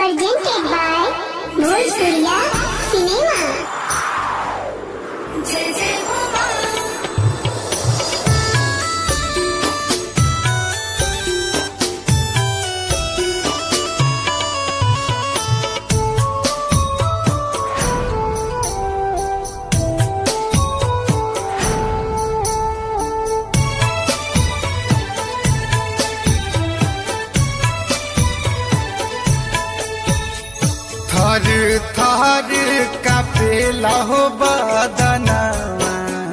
Presented by Noor Surya Cinema. जय जय हो माँ थर थर कापेला हो बदनवा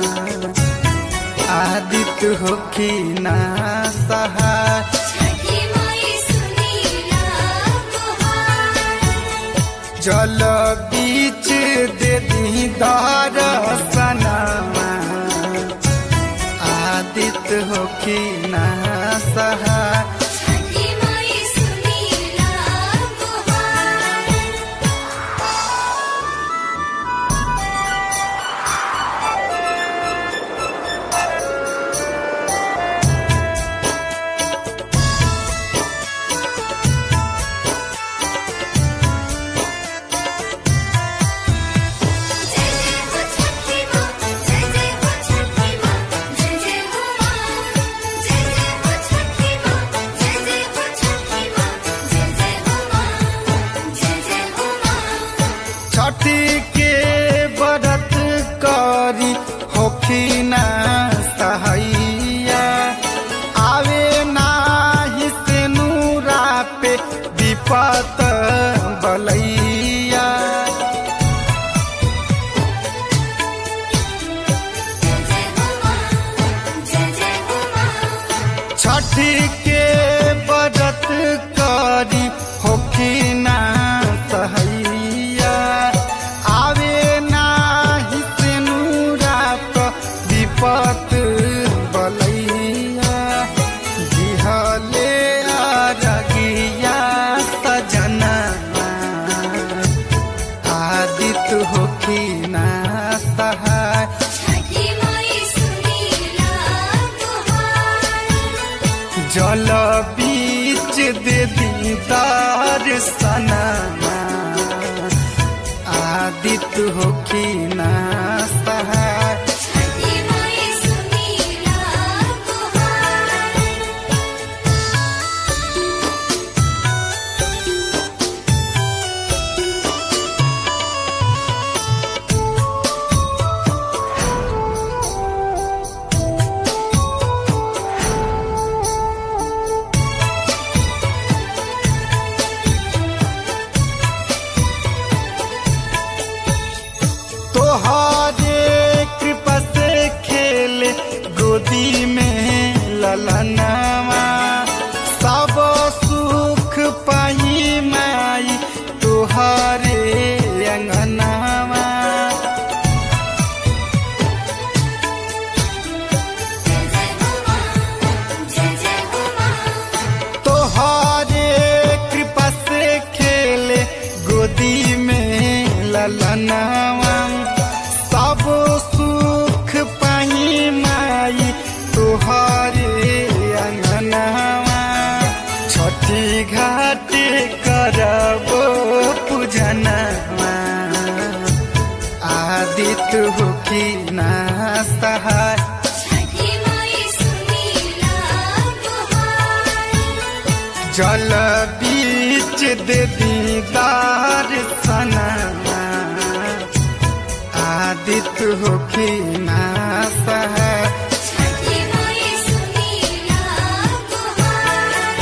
आदित हो कि ना सहाय छठी माई सुनीला गुहार जल बीच दे दी दरसनवा आदित हो कि ना सहाय छठी माई सुनीला गुहार जय जय हो छठी माँ जय जय हो छठी माँ जय जय हो माँ जय जय हो छठी माँ जय जय हो छठी माँ जय जय हो माँ जय जय हो माँ छठी के व्रत करी होखिना सहैया आवे नाही से नूरा पे विपत बलैया जय जय हो माँ जय जय हो माँ छठी के व्रत करी होखिना सहैया आवे नाही से नूरा पे विपत बलैया दिहले अरगिया सजना आदित होखिना सहाय छठी माई सुनीला गुहार जल बीच दे दीदार सनमा आदित होखिना सहाय छठी माई सुनीला गुहार तोहरे कृपा से खेले गोदी में ललनवा सब सुख पाई माई तोहरे अंगनवा जय जय हो माँ जय जय हो माँ तोहरे कृपा से खेले गोदी में ललनवा सब सुख पाई माई तोहरे अंगनवा छठी घाट करबो पूजनवा आदित हो कि ना सहाय छठी माई सुनीला गुहार जल बीच दे दीदार सनमा आदित हो कि ना सहाय छठी माई सुनीला गुहार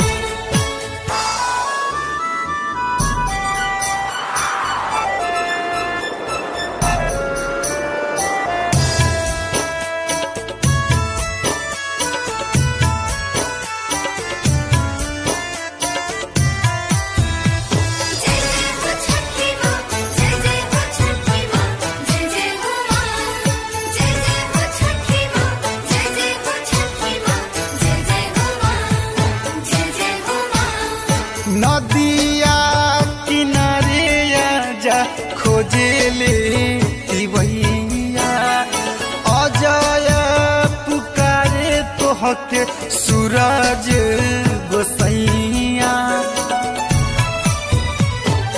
जय जय हो छठी माँ जय जय हो छठी माँ जय जय हो माँ जय जय हो छठी माँ जय जय हो छठी माँ जय जय हो माँ जय जय हो माँ नदिया किनारे जा खोजेले तिवैया अजय पुकारे तोहके सूरज गोसैया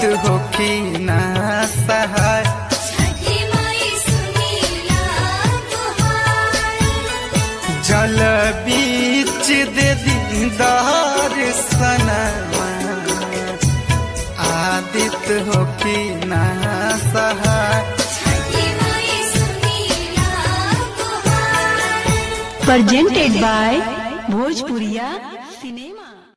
होखी ना सहाय छठी माई सुनीला गुहार जल बीच दे दीदार सनमा आदित होखी ना सहाय छठी माई सुनीला गुहार presented by Bhojpuriya